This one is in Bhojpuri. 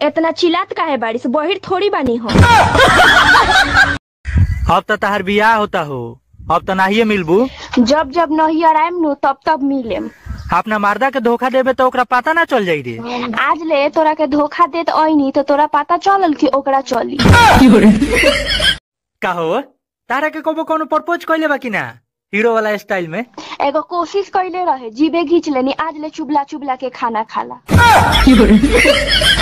इतना चिल्लात काहे बारिश बहिर थोड़ी बानी हो अब तो तहार बियाह होता हो अब तो नाहिए मिलबू जब जब नहीं आराम नु तब तब मिलेम अपना मर्दा के धोखा देबे तो ओकरा पता ना चल जाई रे आज ले तोरा के धोखा देत ऐनी तो तोरा पता चलल कि ओकरा चली का हो तारा के कबो कोनो प्रपोज कइले बा कि ना हीरो वाला स्टाइल में एगो कोशिश कैले रहे जीबे घींच लेनी आज ले चुबला चुबला के खाना खाला